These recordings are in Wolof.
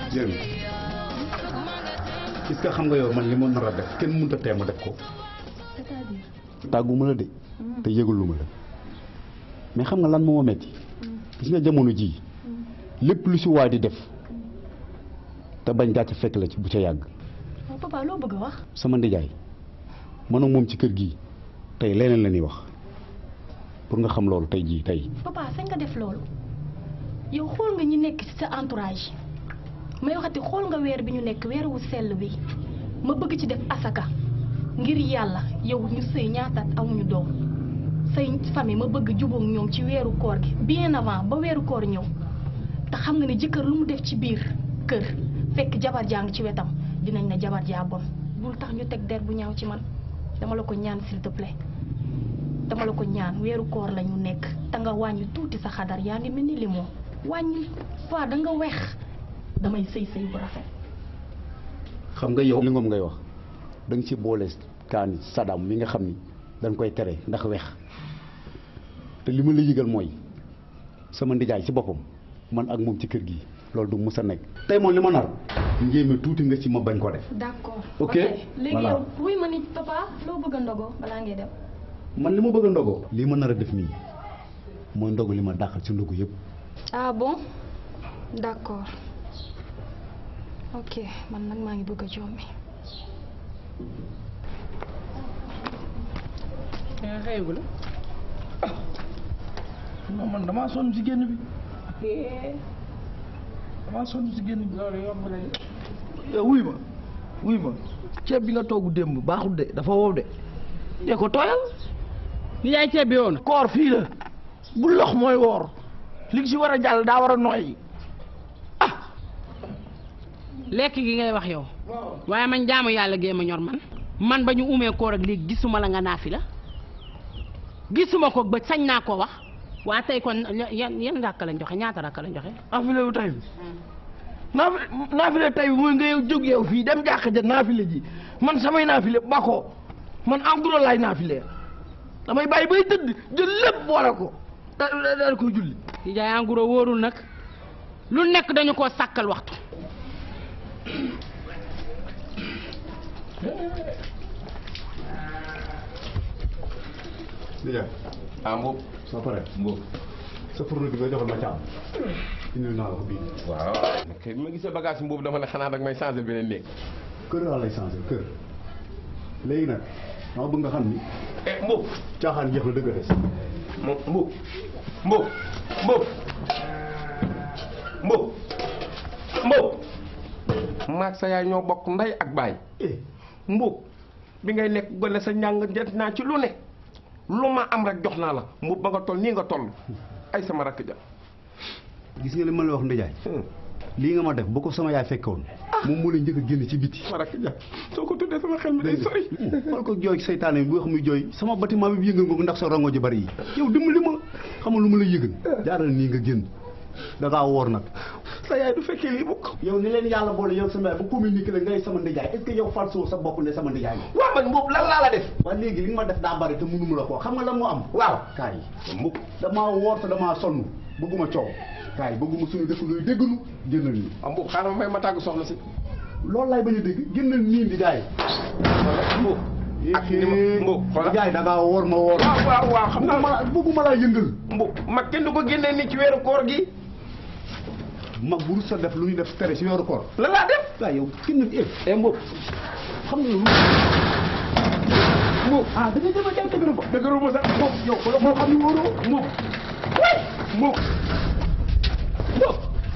Jéem est-ce que xam nga yow man li ma nar a def kenn mënut a tee ma def ko. c'est-à-dire tàgguma la de te yëgalu ma la mais xam nga lan moo ma metti gis nga jamono jii lépp lu si waay di def te bañ gàcce fekk la ci bu ca yàgg waaw papa loo bëgg a wax sama ndijaay man ak moom ci kër gi tey leneen la ñuy wax pour nga xam loolu tey jii tey papa sañ nga def loolu yow xool nga ñi nekk ci sa entourage may waxati xool nga weer bi ñu nekk weer wu sell bi ma bëgg ci def asaka ngir yàlla yow ñu sëy ñaataat amuñu doom say famille ma bëgg jubóog ñoom ci weeru koor gi bien avant ba weeru koor ñëw te xam nga ne jëkkër lu mu def ci biir kër fekk jabar jaa ngi ci wetam dinañ ne jabar jaa bon bul tax ñu teg der bu ñaaw ci man dama la ko ñaan s'il te plaît dama la ko ñaan weeru koor la ñu nekk te nga wàññi tuuti sa xadar yaa ngi mel ni limon wàññi waa da nga weex damay sëy sëy bu rafet xam nga yow li ngoom ngay wax da nga ci boole kaani sadam mi nga xam ni dañ koy tere ndax weex te li ma la yëgal mooy sama ndijaay ci boppam man ak moom ci kër gi loolu du mus a nekk tey moom li ma nar njéeme tuuti nga ci ma bañ ko def d'accord Ok, léegi voilà. yow wuy ma ni papa loo bëgg a ndogoo balaa ngay dem man li ma bëgg a ndogoo li ma nar a def nii mooy ndogu li ma dàqal ci ndogu yëpp ah bon d'accord ok man nag maa ngi bëgg a jommi yaa xëyagul non man damaa sonn ci génn bi damaa sonn ci génn bi loolu yomb na yow wuy ma wuy ma ceeb bi nga toogu démb baaxul de dafa wow de dee ko tooyal ni yaay ceeb bi woon koor fii la bu lox mooy woor li ci war a jàll daa war a nooy lekk gi ngay wax yow waaye man jaamu yàlla gee ma ñor man man ba ñu umee koor ak léegi gisuma la nga naafi la gisuma ko ba sañ naa ko wax waa tey kon yan yan rakk lañ joxe ñaata rakk lañ joxe naafile wu tay bi naafi naafile tay bi mooy nga yow jóg yow fii dem jàkk ja naafile ji man samay naafile bakoo man en gros laay naafile damay bàyyi bay tëdd jël lépp boole ko da da daal koy julli di jaay en gros wóorul nag lu nekk dañu koo sàkkal waxtu ndijaay ah mboob soo paree mboob sa fourneau bi nga joxal ma caam indil naa la ko bii waaw kay bi ma gisee bagage mboobu dama ne xanaa dag may changer beneen néeg kër laa lay changé kër léegi nag dama bëgg nga xam ni eh mboob caaxaan jeex na dëgg a des mo mboob mboob mboob mboob mboob maag sa yaay ñoo bokk ndey ak baay eh mboob bi ngay nekk gone sa njàng jot naa ci lu ne lu ma am rek jox naa la mboob ba nga toll nii nga toll ay sama rakk ja gis nga li ma la wax ndijaay lii nga ma def bu ko sama yaay fekkoon moom moo lay njëkk a génn ci biti sama rakk ja soo ko tuddee sama xel mi day sori xool ko jooy seytaane bi boo xam muy jooy sama bâtiment bi yëngal nga ko ndax sa rongo ji bari yi yow dimbali ma xamal lu ma la yëgal jaaral nii nga génn da ngaa woor nag sa yaay du fekkee lii bokk yow ni leen yàlla boole yow sama yaay bu communiqué la ngay sama ndijaay est-ce que yow falsoo sa bopp ne sama ndijaay la waaw man mboob lan laa la def waa léegi li nga ma def daa bari te mënuma la ko xam nga lan moo am waaw kaay mboob damaa woor te damaa sonn bëgguma coow kaay bëgguma suñu dëkk luy déggalu génnal nii ah mboob xaaral ma may ma tàggu soxna si loolu laay bañ a dégg génnal nii ndijaay mboob ak ni ma mboob xoolal ndijaay da ngaa woor ma woor waaw waaw waaw xam naa bëgguma la bëgguma laa yëngal mboob mag kenn du ko génnee nii ci weeru koor gi mag bu rus sa def lu ñu def tere si yoru koor lan laa def waaw yow kenn eh eh mboob xam nga lu mboob ah da nga jëm a jaay dëgëru ko dëgëru ma sax mboob yow ko la moo xam ni wóoroo mboob way mboob mboob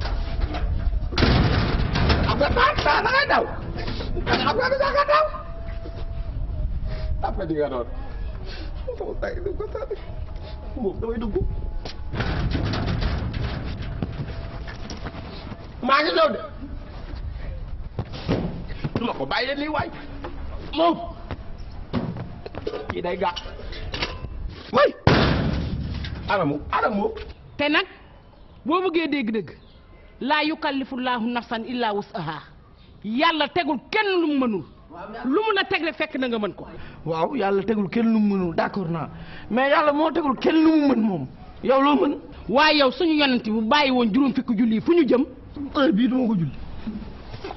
xam nga taa taa da ngay daw xam nga da nga daw après di nga doon sama tay du ko saa mboob damay dugg maa ngi ñëw de du ma ko bàyyi leen nii waay moom kii day gàtt way anamu anamu te nag boo bëggee dégg-dégg laa yukallifullahu nafsan illa wusaha yàlla tegul kenn lu mu mënul lu mu la teg rek fekk na nga mën ko waaw yàlla tegul kenn lu mu mënul d'accord naa mais yàlla moo tegul kenn lu mu mën moom yow loo mën waaye yow suñu yonent bu bàyyi woon juróom fukki julli yi fu ñu jëm heure bii duma ko julli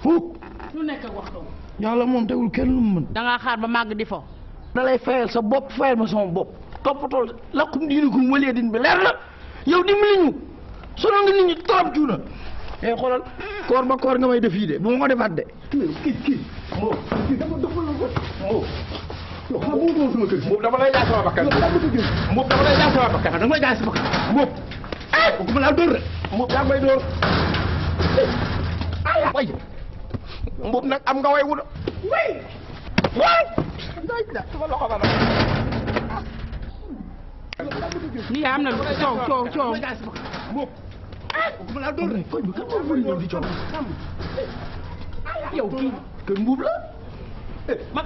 fukk lu nekk ak waxtu yàlla moom tegul kenn lu mu mën dangaa xaar ba màgg di fo da lay fayal sa bopp fayal ma sama bopp toppatoo lakkum diinikum walee din bi leer na yow dimbali ñu sonal nga nit ñi trop cuuna eh xoolal koor ba koor nga may def yi de bu ma ko defaat de kii kii moo kii dafa dafa la ko moo yow xam nga moo sama kër gi Mbuub dama lay jaay sama bakkan yow daa bëgg a génn Mbuub dama lay jaay sama bakkan da nga may jaay sama kër Mbuub ah bu ma laa dóor rek Mbuub yaa ngi may dóor ay way Mbuub nag am nga way wu way way sama loxo ba nag ni yaa am na coow coow coow Mbuub bu ma laa dóor rek koñ bi kan moo bëri ñëw di coow yow kii kër mbuub la mag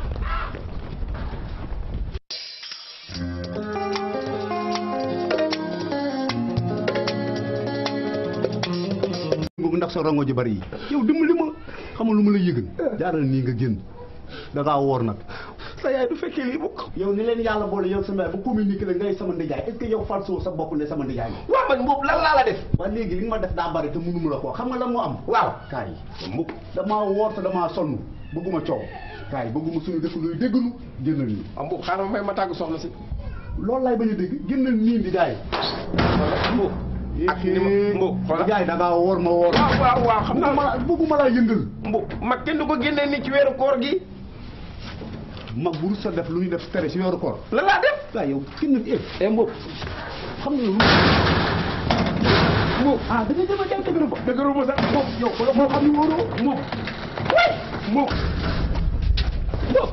boobu ndax sa rongo ji bari yi yow dimbali ma xamal lu ma la yëgal jaaral nii nga génn da ngaa woor nag sa yaay du fekkee lii bokk yow ni leen yàlla boole yow sama yaay ba communiqué la ngay sama ndijaay est-ce que yow falsoo sa bopp ne sama ndijaay la waaw man Mbuub lan laa la def waaye léegi li nga ma def daa bari te mënuma la ko xam nga lan moo am waaw kaay Mbuub damaa woor te damaa sonn bëgguma coow kaay bëgguma suñu dëkk luy déggalu génnal nii ah Mbuub xaaral ma may ma tàggu soxna si loolu laay bañ a dégg génnal nii ndijaay Mbuub ak ni ma Mbuub xoolal ndijaay da ngaa woor ma woor waaw waaw waaw xam bëgguma naa la bëgguma laa yëngal Mbuub mag kenn du ko génnee nii ci weeru koor gi mag bu rus sa def lu ñuy def tere si weeru koor lan laa def waaye yow kenn eh eh Mbuub xam nga lu Mbuub ah da nga jëm a jàng dëgëru ba dëgëru ma sax Mbuub yow ko la moo xam ni wóoroo Mbuub way Mbuub Mbuub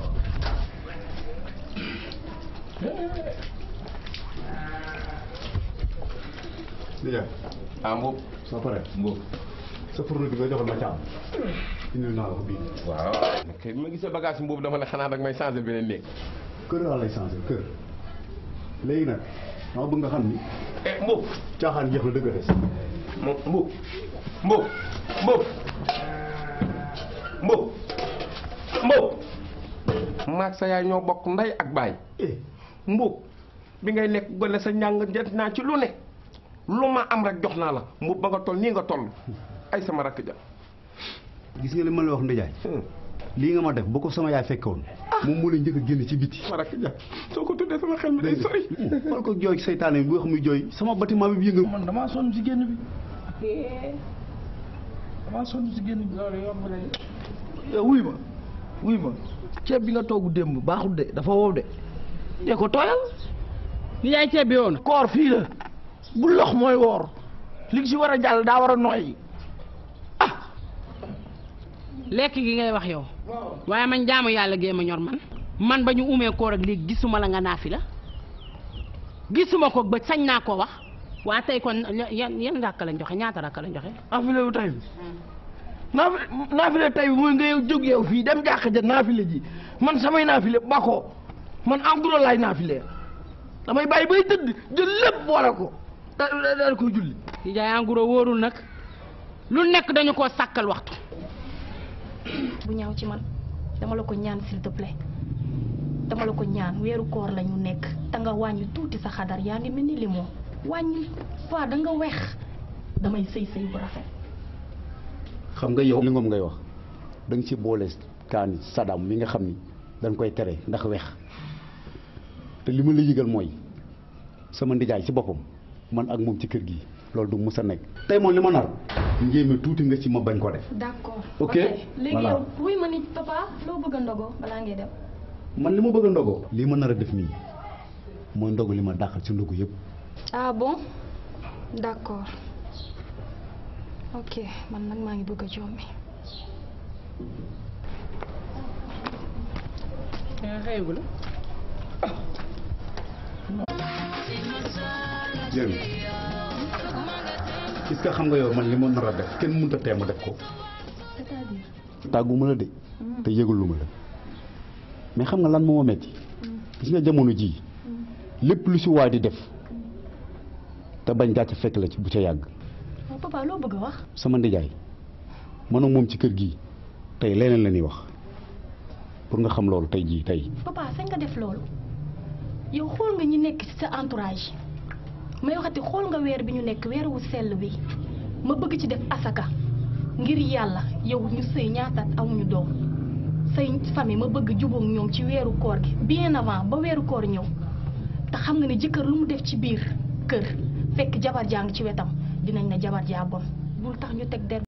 ndijaay ah Mbuub soo paree Mbuub sa fourneau bi nga joxal ma caam indi naa la ko bii waaw ok bi ma gisee bagage Mbuub dama ne xanaa dag may changer beneen néeg kër laa lay changé kër léegi nag dama bëgg nga xam ni eh Mbuub caaxaan jeex na dëgg des Mbuub Mbuub Mbuub Mbuub Mbuub Mbuub maag sa yaay ñoo bokk ndey ak baay eh Mbuub bi ngay nekk gone sa njàng jot naa ci lu ne lu ma am rek jox naa la Mbuub ba nga toll nii nga toll ay sama rakk ja gis nga li ma la wax ndijaay lii nga ma def bu ko sama yaay fekkoon moom moo lay njëkk a génn ci biti sama rakk ja soo ko tuddee sama xel mi day sori xool ko jooy seytaane bi bu wax muy jooy sama bâtiment bi yëngal man damaa sonn si génn bi damaa sonn si génn bi loolu yomb na yow wuy ma wuy ma ceeb bi nga togg démb baaxul de dafa wow de dee ko tooyal ni yaay ceeb bi woon koor fii la bu lox mooy woor li nga si war a jàll daa war a noyyi lekk gi ngay wax yow waaye man jaamu yàlla gee ma ñor man man ba ñu umee koor ak léegi gisuma la nga naafi la gisuma ko ba sañ naa ko wax waa tey kon yan yan rakk lañ joxe ñaata rakk lañ joxe naafile wu tay bi naafi naafile tay bi mooy nga yow jóg yow fii dem jàkk ja naafile ji man samay naafile bakoo man en gros laay naafile damay bàyyi bay tëdd jël lépp boole ko da da- daal koy julli di jaay en gros wóorul nag lu nekk dañu koo sàkkal waxtu bu ñaaw ci man dama la ko ñaan s'il te plaît dama la ko ñaan weeru koor la ñu nekk te nga wàññi tuuti sa xadar yaa ngi mel ni limon wàññi waa da nga weex damay sëy sëy bu rafet xam nga yow li ngoom ngay wax da nga ci boole kaani sadam mi nga xam ni dañ koy tere ndax weex te li ma la yëgal mooy sama ndijaay ci boppam man ak moom ci kër gi loolu du mus a nekk tey moom li ma nar njéeme tuuti nga ci ma bañ ko def d'accord Ok, léegi voilà. yow wuy ma ni papa loo bëgg a ndogo balaa ngay dem man li ma bëgg a ndogoo lii ma nar a def nii mooy ndogu li ma dàqal ci ndogu yëpp ah bon d'accord ok man nag maa ngi bëgg a jommi xëyagul jërëm est-ce que xam nga yow man li ma nar a def kenn mënut a tee ma def ko c'est-à-dire tàgguma la de te yëgalu ma la mais xam nga lan moo ma metti gis nga jamono jii lépp lu si waay di def te bañ gàcce fekk la ci bu ca yàgg waaw papa loo bëgg a wax sama ndijaay man ak moom ci kër gi tey leneen la ñuy wax pour nga xam loolu tey jii tey papa sañ nga def loolu yow xool nga ñi nekk ci sa entourage may waxati xool nga weer bi ñu nekk weer wu sell bi ma bëgg ci def asaka ngir yàlla yow ñu sëy ñaataat amuñu doom say famille ma bëgg jubóog ñoom ci weeru koor gi bien avant ba weeru koor ñëw te xam nga ne jëkkër lu mu def ci biir kër fekk jabar jaa ngi ci wetam dinañ ne jabar jaa bon bul tax ñu teg der